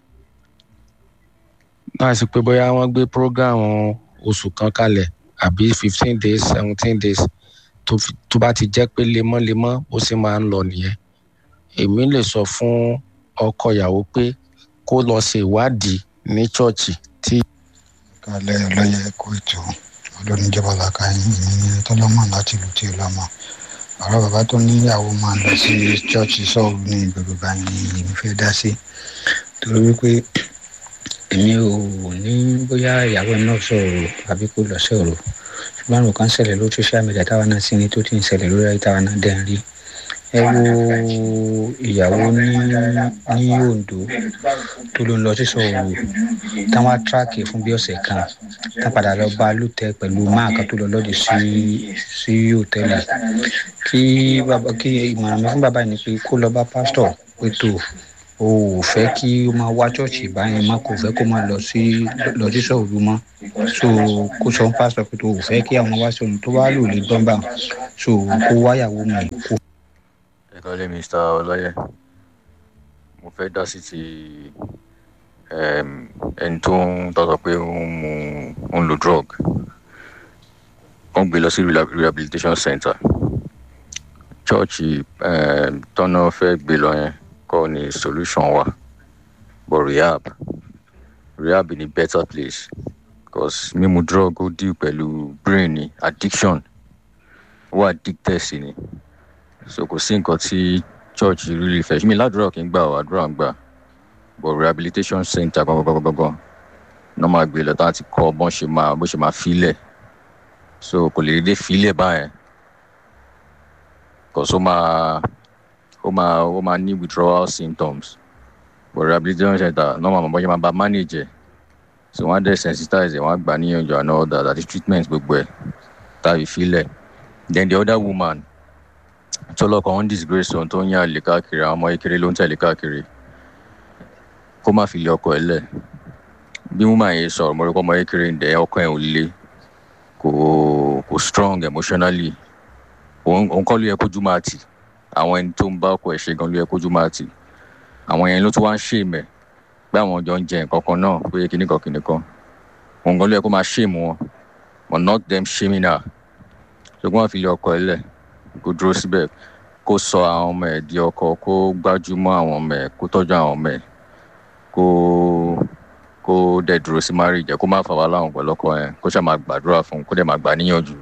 náà sì pé bóyá wọ́n gbé program oṣù kan kalẹ̀ àbí fifteen days seventeen days tó bá ti jẹ́ pé lemọ́lemọ́ ó sì máa ń lọ nìyẹn èmi lè sọ fún ọkọ ìyàwó pé kó lọ ṣe ìwádìí ní chọ́ọ̀chì tí. kálẹ̀ ọlọ́yẹ kó ètò olóníjọba làkà yín èmi ní tọ́lọ́mọ láti ìlú tí ó lọ́mọ ọ̀rọ̀ bàbá tó níyàwó máa ń lọ sí chọ́ọ̀chì sọ́ọ̀rù ní gbogbo báyìí ni èmi fẹ́ dá sí torí wípé èmi ò ní bóyá ìyàwó náà sọ̀rọ̀ àbí kó lọ sọ̀rọ̀ ṣùgbọ́n àrùn kan ṣẹlẹ̀ lórí social media táwa náà sí ni tó ti ń ṣẹlẹ̀ lórí ayé táwa náà dẹ̀ ń rí ẹ wo ìyàwó ní ní ondo tó ló ń lọ sí sọ̀rọ̀ táwọn tíráàkì fún bí ọ̀sẹ̀ kan tá padà lọ bá lùtẹ̀ pẹ̀lú máàkà tó lọ lọ́dì sí sí hòtẹ́ẹ̀lì kí bàbá kí ìmọ̀ràn mi fún bàbá yìí ni pé kó lọ bá pásítọ̀ pé tó o ò fẹ́ kí ó máa wá ṣọ́ọ̀ṣì báyẹn má kò fẹ́ kó máa lọ sí lọ sí sọ̀rọ̀ mọ́ so kó sọ fún pásítọ̀ pé tó o fẹ́ kí àwọn wá sọ̀rọ̀ tó bá lò lè gbọ́n bá so kó wáyàwó mi kó. ẹ kọ́lé mr ọlọ́yẹ mo fẹ́ dá sí ti ẹni tó ń tọ́tọ̀ pé ó ń mu ó ń lo drug wọ́n gbé lọ sí rehabilitation center chọ́ọ̀chì tọ́nà fẹ́ gbé lọ yẹn kọ́ ni solution wa but rehab rehab ni better place because mímu drug ó deal pẹ̀lú brain ni addiction ó addicted sí ni so kò sí nǹkan tí church really fẹ́ mi ládùúrà kí n gbà ọ́ àdúrà ń gbà but rehabilitation center gbọ̀ngbọ̀ngbọ̀ngbọ̀n náà máa gbé lọ tá a ti kọ́ bọ́n ṣe máa bó ṣe máa filẹ̀ so kò lè dédé filẹ̀ báyẹn because ó máa ó máa ó máa ní withdrawal symptoms but rehabilitation center náà máa mọ̀ bọ́n ṣe máa bá manage ẹ̀ so wọ́n á dẹ̀ sensitize ẹ̀ wọ́n á gbà níyànjú àná ọ̀dà àti treatment gbogbo ẹ̀ tàbí filẹ̀ then the other woman tó lọ́kọ̀ ń disgrace ohun tó ń yàn lè káàkiri àwọn ọmọ kékeré ló ń tẹ̀lé káàkiri kó má fi lé ọkọ ẹ̀ lẹ̀ bí woman yẹn sọ̀rọ̀ mo rí kọ́ ọmọ kékeré ń dẹ̀ ọkọ ẹ̀ ò le kò kò strong emotionally òun kọ́ ló yẹ kójú máa tì àwọn ẹni tó ń bá ọkọ ẹ̀ ṣe gan ló yẹ kójú máa tì àwọn yẹn ló tún wá ń ṣèmẹ̀ pé àwọn jọ ń jẹ nǹkan kan náà pé kíníkan kíníkan òun gan ló yẹ kó máa ṣèmù wọn but not them shaming her ṣùgbọ́n àfi lé ọkọ ẹ̀ lẹ̀ kó dúró síbẹ̀ kó sọ àwọn ọmọ ẹ̀ di ọkọ kó gbájúmọ́ àwọn ọmọ ẹ̀ kó tọ́jú àwọn ọmọ ẹ̀ kó kó dẹ̀ dúró sí marriage ẹ̀ kó má fà wá láwọn pẹ̀lú ọkọ yẹn kó ṣáà máa gbàdúrà fún un kó dẹ̀ máa gbà níyànjú.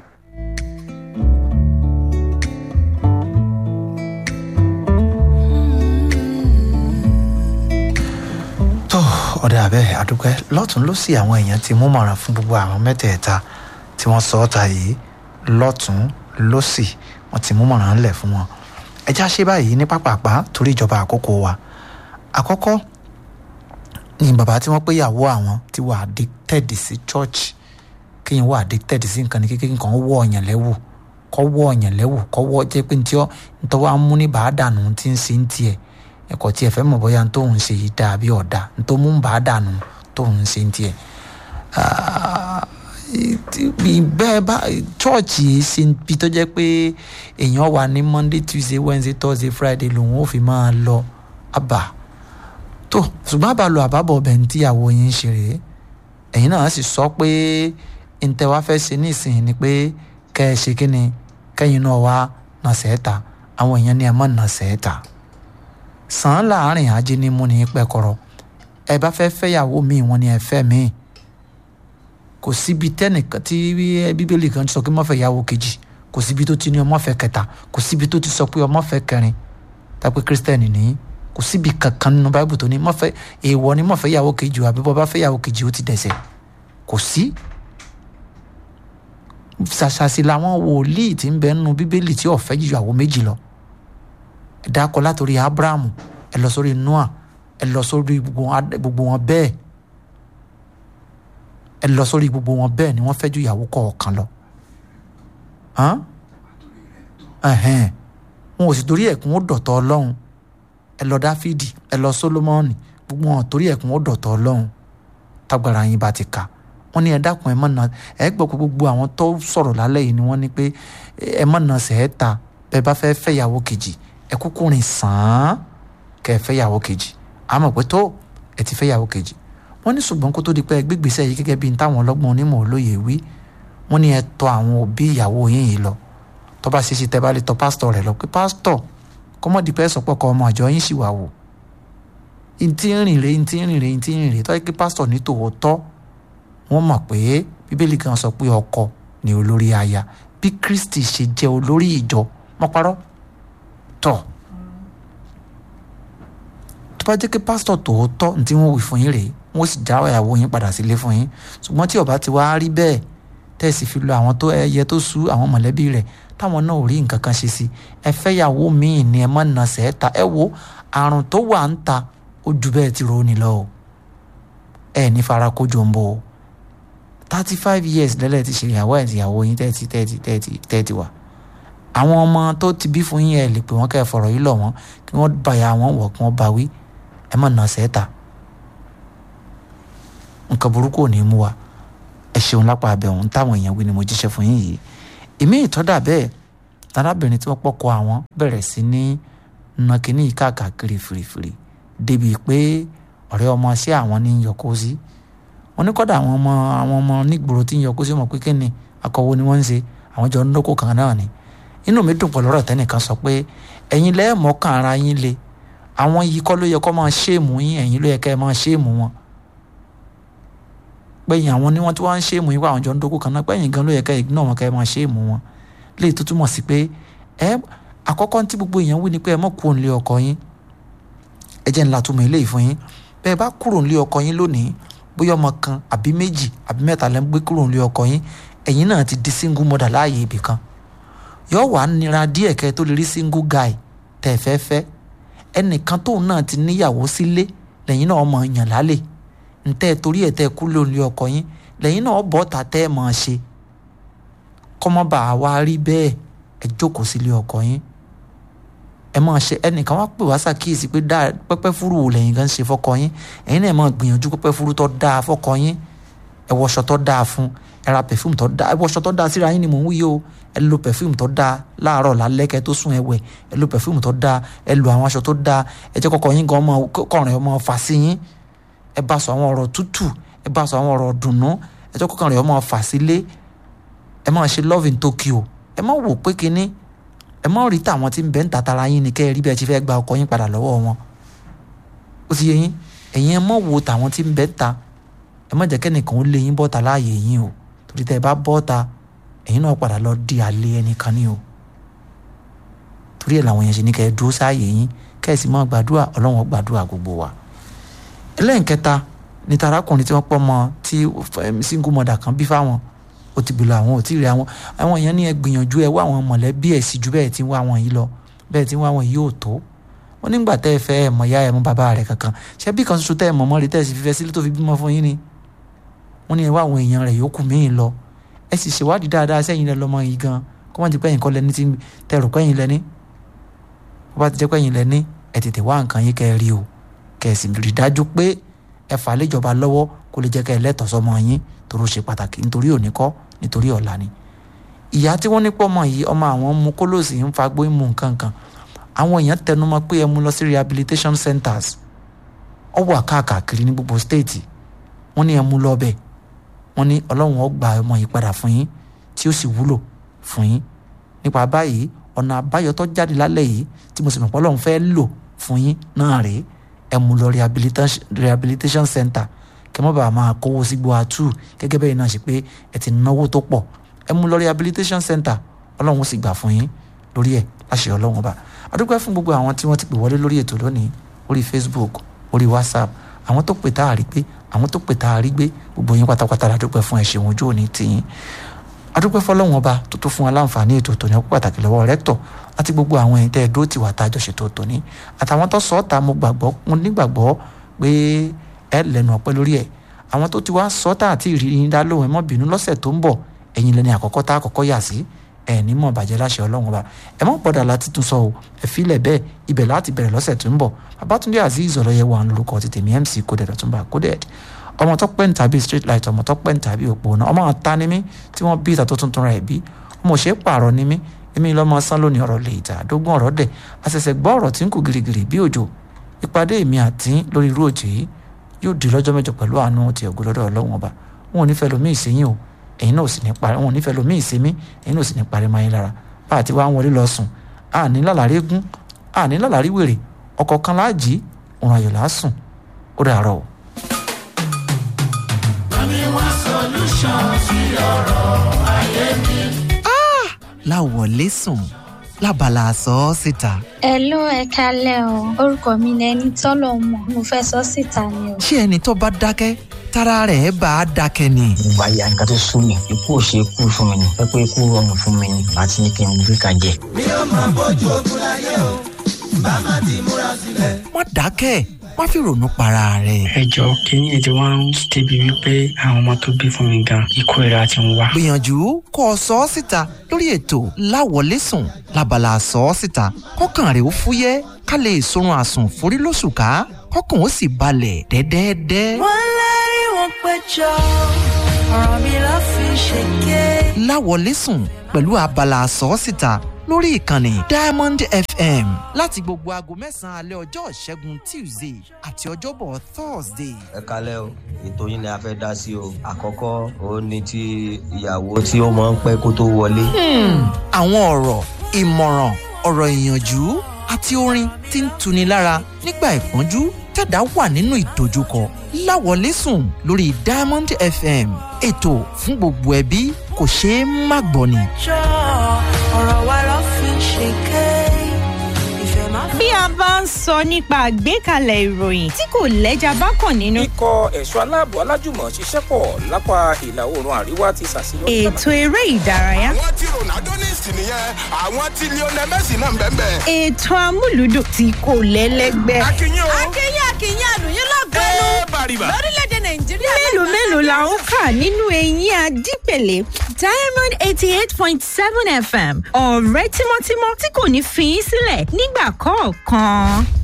tó ọ̀dà bẹ́ẹ̀ àdúpẹ́ lọ́tún ló sì àwọn èèyàn ti mú mọ̀ràn fún gbogbo àwọn mẹ́tẹ̀ẹ̀ta tí wọ́n sọ ọ́ ta yìí lọ́tún ló sì wọ́n ti mú mọ̀ràn ńlẹ̀ fún wọn. ẹja ṣe báyìí ní pápápá torí ìjọba àkókò wa àkọ́kọ́ ni bàbá tí wọ́n pé ìyàwó àwọn ti wà addicted sí church kéèyàn wà addicted sí nǹkan ní kékeré nǹkan wọ́ ọ̀yàn lẹ́wù kọ́ wọ́ ọ̀yàn lẹ́wù kọ́ wọ́ jẹ́ pé ntí ọ́ ntọ́ wa mú ní bàádànù tí ń ṣe ń tiẹ̀ ẹ̀kọ́ tí ẹ fẹ́ mọ̀ bóyá tóun ṣe yìí dáa bí ọ̀dà ntọ́ mú bàádànù tóun ṣe ń tiẹ̀ bẹ́ẹ̀ bá chọ́ọ̀chì ṣe bí tó jẹ́ pé èèyàn wà ní monday tuesday wednesday thursday friday lòun ò fi máa lọ àbá tó ṣùgbọ́n àbálò àbábọ̀ ọbẹ̀ ní tíyàwó yín ṣe rèé ẹ̀yin náà sì sọ pé ntẹ wá fẹ́ ṣe ní ìsìn ni pé kẹ́ ẹ ṣe kíni kẹ́yìn náà wá nà sẹ́ẹ̀ta àwọn èèyàn ní ẹ mọ̀ nà sẹ́ẹ̀ta sàn án láàrin ajé ní mú ní pẹ́kọ̀rọ̀ ẹ bá fẹ́ fẹ́yàwó míì wọ́n ní ẹ fẹ́ míì kò síbi tẹ́nìkan tí bíbélì kan sọ pé ọmọ fẹ́ yàwó kejì kò síbi tó ti ní ọmọ fẹ́ kẹta kò síbi tó ti sọ pé ọmọ fẹ́ kẹrin tàbí kírísítẹ́nì ní kò síbi kankan nínú báíbù tó ní mọ́fẹ́ èèwọ̀ ni mọ́fẹ́ yàwó kejì àbí bọ́ bá fẹ́ yàwó kejì ó ti dẹ̀sẹ̀ kò sí. ṣàṣàṣì làwọn wòlíì tí ń bẹ nínú bíbélì tí ọ̀fẹ́ jù yàwó méjì lọ ẹ dákọ látòrí abrahamu ẹ lọ sórí noah ẹ lọ sórí gbogbo wọn bẹ́ẹ̀ ẹ lọ sórí gbogbo wọn bẹ́ẹ̀ ni wọ́n fẹ́ ju ìyàwó kọ̀ọ̀kan lọ. wọn ò sì torí ẹ̀kún ó dọ̀tọ̀ ọlọ́run ẹ lọ dáfídì ẹ lọ sólómọ́ọ̀nì gbogbo wọn torí ẹ̀kún ó dọ̀tọ̀ ọlọ́run tágbára yín bá ti kà wọ́n ní ẹ dákun ẹ mọ̀ náà ẹ gbọ́ pé gbogbo àwọn tó sọ̀rọ̀ lálẹ́ yìí ni wọ́n ní pé ẹ mọ̀ náà sẹ́ẹ̀ ta bẹ́ẹ̀ bá fẹ́ fẹ́ ìyàwó kejì ẹ kúkú rìn sàn án kẹ́ ẹ fẹ́ ìyàwó kejì àmọ́ pé tó ẹ ti fẹ́ ìyàwó kejì wọ́n ní ṣùgbọ́n kó tó di pé ẹ gbégbèsè yìí gẹ́gẹ́ bí n táwọn ọlọ́gbọ́n onímọ̀ olóye wí wọ́n ní ẹ tọ̀ àwọn òbí ìyàwó yín yìí lọ tó bá ṣe ṣe tẹ́ bá lè tọ̀ pásítọ̀ rẹ̀ lọ pé pásítọ̀ kọ́mọ́dé pẹ́ sọ̀pọ̀ kọ́ ọmọ àjọ yín sì wà wò ntí ń rìn rè ntí ń rìn rè ntí ń rìn rè tọ́ pé pásítọ̀ ní tòótọ́ wọ́n mọ̀ pé bíbélì kan sọ pé ọkọ ni olórí aya bí kristi ṣe jẹ́ olórí ìjọ mọ́ parọ́ tọ̀ tó bá jẹ́ pé pásítọ̀ tòótọ́ ntí wọ́n wí fún yín rèé wọ́n sì já ìyàwó yín padà sílé fún yín ṣùgbọ́n tí ọba ti wá rí bẹ́ẹ̀ tẹ̀sí fi lo àwọn tó ẹyẹ tó sú àwọn mọ̀lẹ́bí rẹ̀ táwọn náà ò rí nǹkan kan ṣe sí ẹ fẹ́ yàwó míì ni ẹ má nà sẹ́ẹ̀ta ẹ wo àrùn tó wà ń ta ó ju bẹ́ẹ̀ ti roni lọ o ẹ ní fara kójọ ń bọ̀ o thirty five years lẹ́lẹ̀ ti ṣe ìyàwó ẹ̀ ìyàwó yín tẹ́tí tẹ́tí tẹ́tí tẹ́tí wà àwọn ọmọ tó ti bí fún yín ẹ lè pè wọ́n kẹ́ ẹ fọ̀rọ̀ yìí lọ̀ wọ́n kí wọ́n bàyà wọn wọ̀ kí wọ́n bá wí ẹ má nà sẹ́ẹ̀ta nǹkan burúkú ò ní mú wa ẹ ṣeun lápá abẹ́hùn táwọn èèyàn wí ni mo jíṣẹ́ fún yín yìí ìmí ìtọ́dà bẹ́ẹ̀ arábìnrin tí wọ́n pọ́kọ àwọn bẹ̀rẹ̀ sí ní na kínní yìí káàkiri fìrìfìrì débi pé ọ̀rẹ́ ọmọ sí àwọn ní yọkó sí wọn ní kọ́dà àwọn ọmọ àwọn ọmọ nígboro tí ń yọkó sí wọn pé kí ni akọ̀wé ni wọ́n ń ṣe àwọn jọ ń dókò kan náà ni inú mi dùn pẹ̀lú ọ̀rọ̀ tẹ́nìkan sọ pé ẹ̀yin lẹ́ẹ̀mọ́kàn ara yín le àwọn yìí kọ́ ló yẹ kó máa ṣéèmù yín ẹ̀yin ló yẹ kẹ́ ẹ máa ṣéèmù wọn pẹ̀yìn àwọn ni wọ́n tí wọ́n ń ṣéèmù yín wá àwọn jọ ń dókò kan náà pẹ̀yìn gan ló yẹ kẹ́ ẹ náà wọn kẹ́ ẹ máa ṣéèmù wọn léyìí tó túmọ̀ sí pé ẹ àkọ́kọ́ tí gbogbo èèyàn wí ni pé ẹ mọ̀ kúrò nílé ọkọ yín ẹ jẹ́ ńlá túmọ̀ eléyìí fún yín bẹ́ẹ̀ bá kúrò nílé ọkọ yín lónìí bóyá ọmọ kan àbí méjì àbí mẹ́ta lẹ́ ń gbé kúrò nílé ọkọ yín ẹ̀yin náà ti di single mother láàyè ibì kan yóò wá nira díẹ̀ kẹ́ tó lè rí single guy tẹ̀ fẹ́ fẹ́ ẹnìkan tóun náà ti níyàwó sílé lẹ́yìn náà mọ̀ yàn lálẹ́ ntẹ́ torí ẹ̀ tẹ́ kúrò nílé ọkọ yín lẹ́yìn náà bọ́ ta tẹ́ ẹ̀ mọ̀ ṣe kọ́mọ́bà wa rí bẹ́ẹ̀ ẹ jókòó sílé ọkọ yín ẹ máa ṣe ẹnìkan wá pè wá ṣàkíyèsí pé dáa pẹ́pẹ́ fúru wò lẹ́yìn gan ṣe fọ́kọ yín ẹ̀yin náà máa gbìyànjú pẹ́pẹ́ fúru tó dáa fọ́kọ yín ẹ wọṣọ tó dáa fún ẹ ra pẹ̀fúmù tó dáa ẹ wọṣọ tó dáa síra yín ni mò ń wí o ẹ lo pẹ̀fúmù tó dáa láàárọ̀ lálẹ́ kẹ́ tó sùn ẹ wẹ̀ ẹ lo pẹ̀fúmù tó dáa ẹ lo àwọn aṣọ tó dáa ẹ jẹ́ kọ́kọ́ yín gan ọmọ kọrin ọmọ fà sí yín ẹ bá sọ àwọn ọ̀rọ̀ tútù ẹ bá sọ àwọn ọ̀rọ̀ dùnnú ẹ jẹ́ kọ́kọ́ rẹ̀ ọmọ fà sílé ẹ máa ṣe love in Tokyo ẹ má wò pé kinní ẹ má rí tàwọn tí ń bẹ́ ń tàtàrà yín ni kẹ́ ẹ rí bí ẹ ti fẹ́ gba ọkọ yín padà lọ́wọ́ wọn ó ti yé yín ẹ̀yin ẹ má wo tàwọn tí ń bẹ́ ń ta ẹ má jẹ́ kẹ́nìkan ó lé yín bọ́ta láàyè yín o torí tẹ́ ẹ bá bọ́ta ẹ̀yin náà padà lọ di àlè ẹnìkan ní o torí ẹ̀ làwọn yẹn ṣe ní kẹ́ ẹ dúró sáàyè yín kẹ́ ẹ sì máa gbàdúrà ọlọ́run gbàdúrà gbogbo wa ẹlẹ́nkẹta ní tarakùnrin tí wọ́n pọ̀ mọ́ tí single mother kan bí fáwọn ó ti bìlọ àwọn ò tí ì rí àwọn àwọn èèyàn ní ẹ gbìyànjú ẹ wá àwọn mọ̀lẹ́bí ẹ̀ sí ju bẹ́ẹ̀ tí ń wá àwọn yìí lọ bẹ́ẹ̀ tí ń wá àwọn yìí ò tó wọ́n nígbà tẹ́ ẹ fẹ́ ẹ mọ̀ ya ẹ mọ̀ bàbá rẹ̀ kankan ṣé bí kan ṣoṣo tẹ́ ẹ mọ̀ mọ́ rí tẹ́ ẹ sì fífẹ́ sílé tó fi bímọ fún yín ni wọ́n ní ẹ wá àwọn èèyàn rẹ̀ yòókù míì lọ ẹ sì ṣèwádìí dáadáa sẹ́yìn lẹ lọ́mọ yìí gan kó má ti pẹ́yìn kọ́ lẹ́ni tí tẹ́ rò pẹ́yìn lẹ́ni bó bá ti jẹ́ pẹ́yìn lẹ́ni ẹ tètè wá nǹkan yín kẹ́ ẹ rí o kẹ́ ẹ sì rí dájú pé ẹ fà á léjọba lọ́wọ́ kó lè jẹ́ kẹ́ ẹ lẹ́tọ̀ọ́ sọmọ yín torí ó ṣe pàtàkì nítorí òní kọ́ nítorí ọ̀la ni ìyá tí wọ́n ní pọ̀ mọ́ yìí ọmọ àwọn mú kólóòsì ń fagbó ń mú nǹkan kan àwọn èèyàn tẹnumọ́ pé ẹ mú lọ sí rehabilitation centers ó wà káàkiri ní gbogbo stéètì wọ́n ní ẹ mú lọ bẹ́ẹ̀ wọ́n ní ọlọ́run ó gba ọmọ yìí padà fún yín tí ó sì wúlò fún yín nípa báyìí ọ̀nà àbáyọ tó jáde lálẹ́ yìí tí mo sì mọ̀ pé ọlọ́run fẹ́ lò fún yín náà rèé ẹ mú lọ rehabilitation center kẹ mọ́ bàa máa kówó sí gbọ́ àtú gẹ́gẹ́ bẹ́ẹ̀ náà ṣe pé ẹ ti náwó tó pọ̀ ẹ mú lọ rehabilitation center ọlọ́run ó sì gbà fún yín lórí ẹ̀ láṣẹ ọlọ́run ọba adúpẹ́ fún gbogbo àwọn tí wọ́n ti pè wọlé lórí ètò lónìí orí facebook orí whatsapp àwọn tó pè tá a rí pé àwọn tó pè tá a rí gbé gbogbo yín pátápátá la dúpẹ́ fún ẹ ṣeun ojú òní tiyín adúpẹ́ fọlọ́run ọba tó tó fún wa láǹfààní ètò tòní ọkọ̀ pàtàkì lọ́wọ́ rẹ́tọ̀ àti gbogbo àwọn ẹ̀yin tẹ́ ẹ dúró tì wá tá a jọ ṣètò tòní àtàwọn tó sọ ọ́ ta mo gbàgbọ́ mo nígbàgbọ́ pé ẹ lẹ́nu ọpẹ́ lórí ẹ̀ àwọn tó ti wá sọ tá àti ìrírí dá lóhùn ẹ mọ́ bínú lọ́sẹ̀ tó ń bọ̀ ẹ̀yin lẹ́ni àkọ́kọ́ tá àkọ́kọ́ yà sí ẹ̀ ní mọ̀ bàjẹ́ láṣẹ ọlọ́run ọba ẹ mọ̀ gbọ́dọ̀ láti tún sọ o ẹ filẹ̀ bẹ́ẹ̀ ibẹ̀ láti bẹ̀rẹ̀ lọ́sẹ̀ tó ń bọ̀ babatunde azeez ọlọ́yẹ wà lórúkọ ti tèmi mc coded ọ̀túnba coded ọmọ tó pẹ́ ń tàbí street light ọmọ tó pẹ́ ń tàbí òpó náà ọmọ ta ni mí tí wọ́n bí ìta tó tuntun rẹ̀ bí ọmọ òṣèré pààrọ̀ ni mí èmi lọ́mọ sán lónìí ọ̀rọ̀ lè ìta àdógún ọ̀rọ̀ dẹ̀ àṣẹ̀ṣẹ̀ gbọ́ ọ̀rọ̀ tí ń kù girigiri bí òjò ìpàdé èmi àti lórí irú òjò yìí yóò di lọ́jọ́ mẹ́jọ pẹ̀lú àánú ti ògo lọ́dọ̀ ọlọ́run ọba wọn ò ní fẹ́ lomi ìsẹ́yìn o ẹ̀yin náà ò sì ní parí wọn ò ní fẹ́ lomi ìsẹ́mí ẹ̀yin náà ò sì ní parí máa yín lára bá àti wá ń wọlé lọ sùn àní lálàrí gún àní lálàrí wèrè ọkọ̀ kan láàjì òun ayọ̀ lásùn ó dàárọ̀ o. Bami wá solution sí ọ̀rọ̀ ayé mi. láwọlé sùn lábala sọ ọ́ síta. Hello ẹ kálẹ̀ o orúkọ mi ni ẹni tọ́lọ̀ mọ̀ mo fẹ́ sọ síta ni o. ṣé ẹni tó bá dákẹ́ tára rẹ̀ bá a dákẹ́ ni. ìgbà yà nǹkan tó sún mi ikú ò ṣe kú fún mi ni pé pé ikú rọrùn fún mi ni àti ní kí n gbé ka jẹ. mi ò máa bójú ogun láyé o bá má ti múra sílẹ̀. má dákẹ́ má fi ronú para rẹ̀. ẹ jọ kínní ètò wa ń débi wípé àwọn ọmọ tó bí fún mi gan ikú ìra ti ń wá. gbìyànjú kó o sọ ọ́ síta lórí ètò láwọlé sùn lábala sọ ọ́ síta kọ́kàn rẹ̀ ó fúyẹ́ ká lè sorun àsùn forí lóṣù ká kọ́kàn ó sì balẹ̀ dẹ́dẹ́dẹ́. wọ́n lérí wọn péjọ ọ̀rọ̀ mi ló fi ṣèké. láwọlé sùn pẹ̀lú abala àsọ́sìta lórí ìkànnì diamond fm láti gbogbo aago mẹ́sàn-án alẹ́ ọjọ́ ìṣẹ́gun tuesday àti ọjọ́bọ̀ thursday. ẹ kalẹ́ o ètò yín ni a fẹ́ dá sí o àkọ́kọ́ òun ni ti ìyàwó tí ó máa ń pẹ́ kó tó wọlé. àwọn ọ̀rọ̀ ìmọ̀ràn ọ̀rọ̀ ìyànjú àti orin tí ń tuni lára nígbà ìpọ́njú tẹ̀dá wà nínú ìdojúkọ láwọlé sùn lórí diamond fm ètò fún gbogbo ẹbí kò ṣeé má gbọ́ ni. jọ ọ̀rọ̀ wa ló fi ṣèké. ìfẹ́ má bí a bá ń sọ nípa àgbékalẹ̀ ìròyìn tí kò lẹ́jà bá kàn nínú. ikọ̀ ẹ̀ṣọ́ aláàbò alájùmọ̀ ṣiṣẹ́ pọ̀ lápá ìlà oòrùn àríwá ti ṣàṣeyọrí. ètò eré ìdárayá. àwọn tí ronaldo ní ìsìn nìyẹn àwọn tí lionel messi náà ń bẹ́ẹ̀ bẹ́ẹ̀. ètò amúlùdùn tí kò lẹ́lẹ́gbẹ́. akínyìn o. akínyìn akínyìn àlùyìn lọ́gọ́nù ẹ bàrìbà. lórílẹ̀‐èdè nàìjíríà. mélòó mélòó la ń kà nínú eyín adípèlé diamond eighty eight point seven fm ọ̀rẹ́ tímọ́tímọ́ tí kò ní fi í sílẹ̀ nígbà kọ̀ọ̀kan.